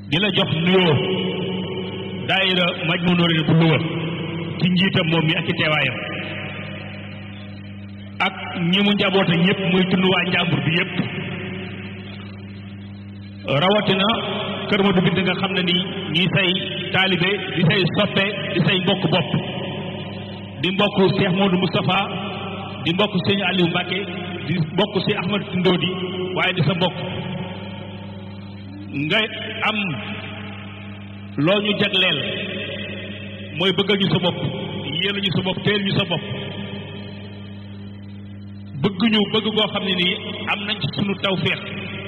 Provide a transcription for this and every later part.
di la jox nuyoo daayira Majmahun Nurayni bu Louga ci njiitam moom mi ak ci teewaayam ak ñi mu njaboote ñëpp muy tund waa njàmbur bi yëpp rawatina kër ma du bind nga xam ne ni ñi say taalibe di say soppe di say mbokk bopp di mbokk Cheikh Modou Moustapha di mbokk sëñ Aliou Mbacke di mbokk si Ahmad Ndodi waaye di sa mbokk nga am loo ñu jagleel mooy bëggal ñu sa bopp yéen ñu sa bopp teel ñu sa bopp bëgg ñu bëgg goo xam ne nii am nañ ci sunu tawféex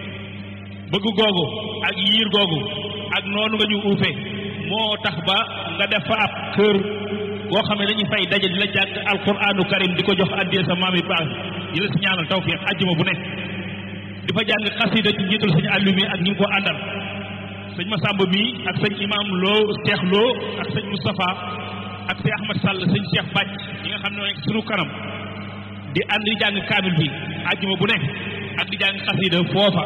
bëgg googu ak yiir googu ak noonu nga ñu uufe moo tax ba nga def fa ab kër goo xam ne dañuy fay daje di la jàng alquranu karim di ko jox addiyee sa maam yi baax di la si ñaanal tawféex ajjuma bu nekk di fa jàng xasida ci njiital sëñ àllu mi ak ñi ngi ko àndal sëñ Masamba mii ak sëñ imam loo Cheikh loo ak sëñ Moustapha ak sëñ Ahmad Sall sëñ Cheikh Bàcc ñi nga xam ne nekk sunu kanam di ànd di jàng kaamil bi ajjuma bu nekk ak di jàng xasida foofa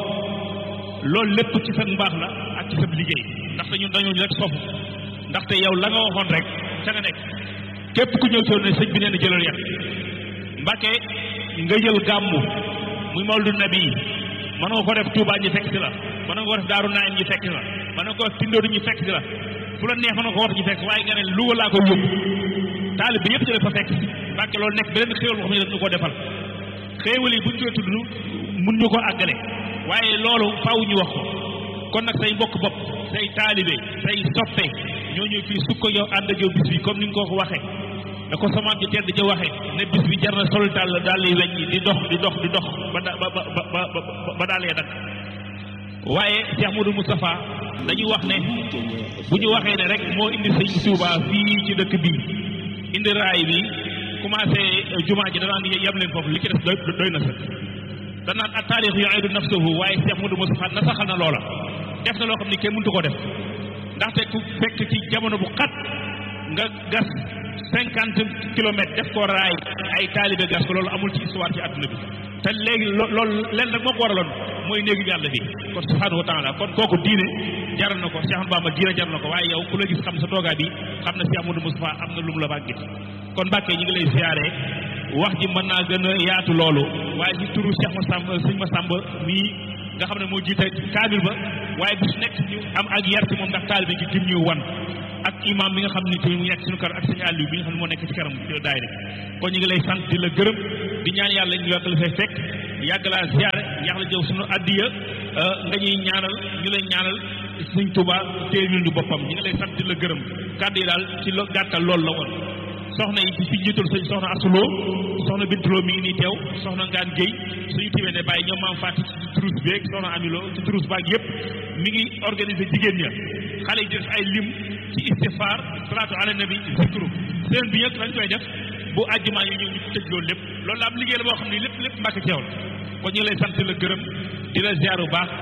loolu lépp ci sa mbaax la ak ci sa liggéey ndaxte ñun dañoo rek sofu ndaxte yow la nga waxoon rek ca nga nekk képp ku ñëw ci woon ne sëñ bi nee na jëlal yàq mbàkke nga jël gàmmu muy mawldu nabi mën nga ko def Touba ñu fekk si la mën nga ko def Daaru Naim ñu fekk si la mën nga ko def Tindoodu ñu fekk si la fu la neex mën nga ko war ñu fekk waaye nga ne Louga laa ko yóbbu taalib bi yëpp ci la fa fekk mbàkke loolu nekk beneen xéewal boo xam ne dañu ko defal xéewal yi buñ koy tudd mun ñu ko àggale waaye loolu faaw ñu wax ko kon nag say mbokk bopp say taalibe say soppe ñoo ñëw fii su ko yow ànd ak yow bis bi comme ni nga ko ko waxee da ko samaam ci tedd ci waxee ne bis bi jar na sol dàll daal di weñ di dox di dox di dox ba da ba ba ba ba daal lee dak waaye Cheikh Modou Moustapha dañuy wax ne bu ñu waxee ne rek moo indi sëñ Touba fii ci dëkk bi indi raay bi commencé jumaa ji danaan yem leen foofu li ci des doy doy na sëkk danaan ak taarix yu'idu nafsuhu waaye Cheikh Modou Moustapha nasaxal na loola def na loo xam ni kenn mëntu ko def ndaxte ku fekk ci jamono bu xat nga gas cinquante kilomètres def ko raay ay taalibe gas ko loolu amul ci histoire ci àdduna bi te léegi loolu leen rek moo ko waraloon mooy néegi yàlla bi kon subhanahu wa taala kon kooku diine jaral na ko Cheikh Ahmadou Bamba diine jaral na ko waaye yow ku la gis xam sa toogaa bi xam na Cheikh Modou Moustapha am na lu mu la bàggit kon Mbàkke ñi ngi lay siyaare wax ji mën naa gën a yaatu loolu waaye ci turu Cheikh Massamba sëñ Massamba mii nga xam ne moo jiite kaamil ba waaye bis nekk ñu am ak yar ci moom ndax taalibe gi tim ñu wan ak imam bi nga xam ne tamit mu nekk suñu kar ak sëñ Aliou bi nga xam ne moo nekk ci kanam daayira kon ñu ngi lay sant di la gërëm di ñaan yàlla ñu yàgg la fay fekk yàgg laa ziyaare yàgg la jëw suñu addiya nga ñuy ñaanal ñu lay ñaanal sëñ Tuuba téye ñu boppam ñu ngi lay sant di la gërëm kàddu yi daal ci lo gàttal loolu la woon soxna yi fi jiital sëñ soxna asuloo soxna bintuloo mi ngi nii teew soxna ngaan géy suñu tiwee ne bàyyi ñoom maam fàtti ci turus beeg soxna amiloo ci turus baag yëpp mi ngi organisé jigéen ña xale yi di def ay lim ci istifaar salaatu ala nabi zikru seen bi ñëpp lañ koy def bu àjjumaa yi ñëw ñu tëj loolu lépp loolu la am liggéey la boo xam ne lépp lépp mbàkk ceewal kon ñu ngi lay sant la gërëm di la ziar bu baax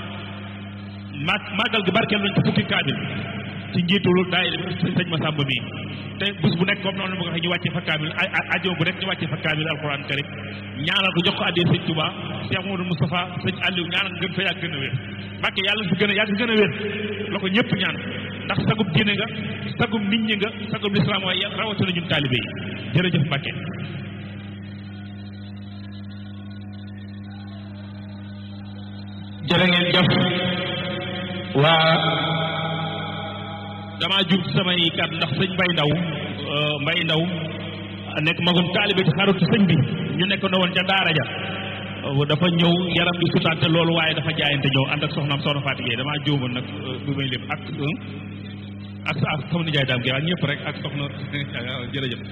ma màggal gi barkeel nañ ci fukki kaamil ci njiitul daayira bi sëñ Massamba mii te bés bu nekk comme noonu ma ko waxee ñu wàccee fa kaamil ajjuma bu nekk ñu wàccee fa kaamil alquran karim ñaanal ko jox ko addee sëñ Touba Cheikh Modou Moustapha sëñ Aliou ñaanal gën fa yàgg gën a wér Mbàkke yàlla fi gën a yàgg gën a wér la ko ñëpp ñaan ndax sagum diine nga sagum nit ñi nga sagum lislaam waaye rawatina ñun taalibe yi jërëjëf Mbàkke jërë ngeen jëf waa damaa jub samay kàddu ndax sëñ Mbay Ndaw Mbay Ndaw nekk magum taalibe ci xaritu sëñ bi ñu nekk na woon ca daara ja dafa ñëw yaram bi sutaante loolu waaye dafa jaayante ñëw ànd ak soxnaam soxna Fatou Gueye damaa jóomoon nag bu may lépp ak ak ak sama nijaay daam gi ak ñëpp rek ak soxna jërëjëf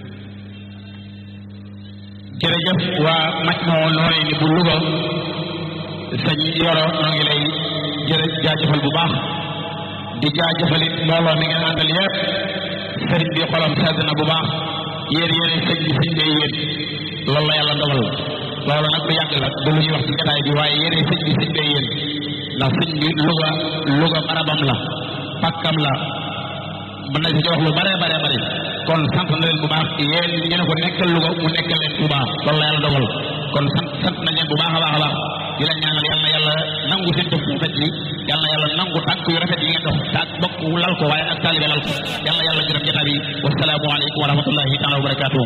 jërëjëf waa Majmahun Nurayni bu Louga sëñ Yoro noo ngi lay jërë jaajëfal bu baax di jaajëfal it mbooloo mi ngeen àndal yëpp sëriñ bi xolam sedd na bu baax yéen yéen sëñ bi sëñ bee yéen loolu la yàlla dogal loolu nag lu yàgg la du lu ñuy wax ci jotaay bi waaye yéen sëñ bi sëñ bee yéen ndax sëñ bi Louga Louga barabam la pàkkam la mën na ci wax lu bare bare bare kon sant na leen bu baax yéen ñu ne ko nekkal Louga mu nekkal leen bu baax loolu la yàlla dogal kon sant sant nañ leen bu baax a baax a baax di leen ñaanal yàlla na yàlla yàlla nangu seen jëf bu rafet yi yal na yàlla nangu tànk yu rafet yi ngeen dox tànk bokk lal ko waaye ak taalibe lal ko yal na yàlla gërëm jotaay bi wasalaamu aleykum wa rahmatullahi taala wa barakaatuhu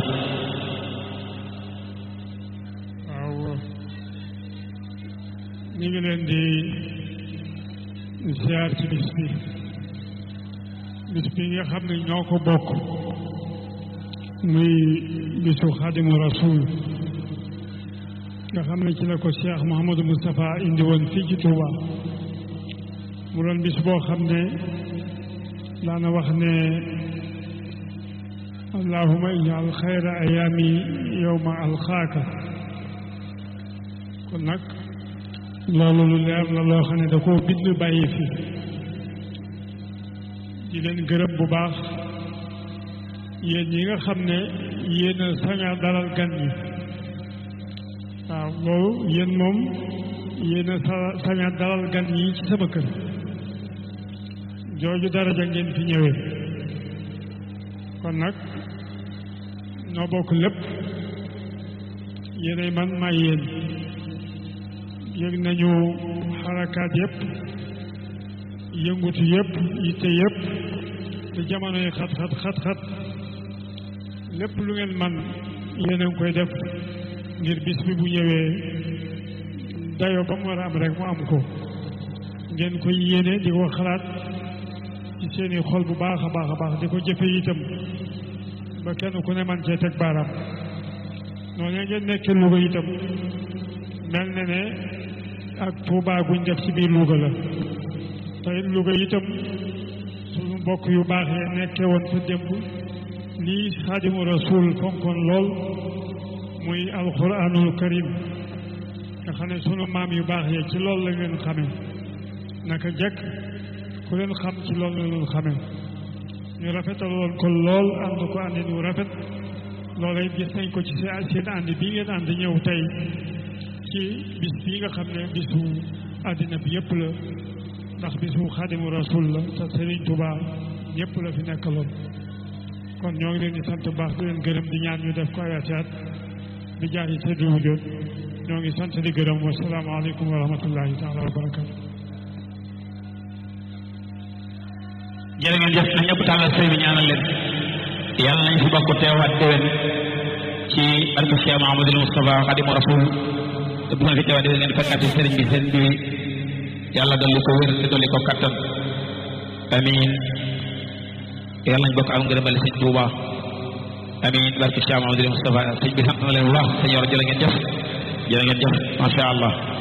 waaw ñu ngi leen di ziar ci bis bi bis bi nga xam ne ñoo ko bokk muy bisu xadimu rasul nga xam ne ci la ko Cheikh Mouhamadou Moustapha indi woon fii ci Touba mu doon bis boo xam ne daana wax ne allahuma ijal xayra ayaami yowma alxaaka kon nag loolu lu leer la loo xam ne da koo bind bàyyi fi di leen gërëm bu baax yéen ñi nga xam ne yéen a sañ a dalal gan ñi waaw loolu yéen moom yéen a sa sañ a dalal gan ñi ci sama kër jooju daraja ngeen fi ñëwee kon nag noo bokk lépp yéenay man maay yéen yëg nañu xarakaat yëpp yëngutu yëpp yitte yëpp te jamono yi xat xat xat xat lépp lu ngeen man yéen a ngi koy def ngir bis bi bu ñëwee dayoo ba mu war a am rek mu am ko ngeen koy yéene di ko xalaat ci seeni xol bu baax a baax a baax di ko jëfe itam ba kenn ku ne man cee teg baaraam noonu ngeen nekkee Louga itam mel na ne ak Touba guñ def ci biir Louga la tey Louga itam suñu mbokk yu baax yi nekkee woon fa démb lii xaadimu rasul fonkoon lool muy alquranul karim nga xam ne sunu maam yu baax yi ci loolu la ngeen xamee naka jekk ku leen xam ci loolu la leen xamee ñu rafetaloon ko lool ànd ko àndin wu rafet loola it gis nañ ko ci seen seen ànd bii ngeen ànd ñëw tey ci bis bii nga xam ne bisu àddina bi yëpp la ndax bisu xaadimu rasul la te Serigne Touba ñëpp la fi nekkaloon kon ñoo ngi leen di sant baax di leen gërëm di ñaan ñu def ko ay atiat di jaar yi seddu wujjoot ñoo ngi sant di gërëm wasalaamaaleykum wa rahmatullahi taala wa barakatu jërë ngeen jëf na ñëpp tàllal sëy bi ñaanal leen yàlla nañ fi bokk teewaat déwén ci barke Cheikh Mahamadul Moustapha Xadimu Rasul te bu ngeen fi teewaat déwén ngeen fekkaati sëriñ bi sëriñ bi yàlla dolli ko wér te dolli ko kattan amin yàlla nañ bokk am ngërëmal sëñ Tuuba amin barke Cheikh Mahamadul Moustapha sëñ bi sant na leen bu baax sëñ yor jërë ngeen jëf jërë ngeen jëf macha allah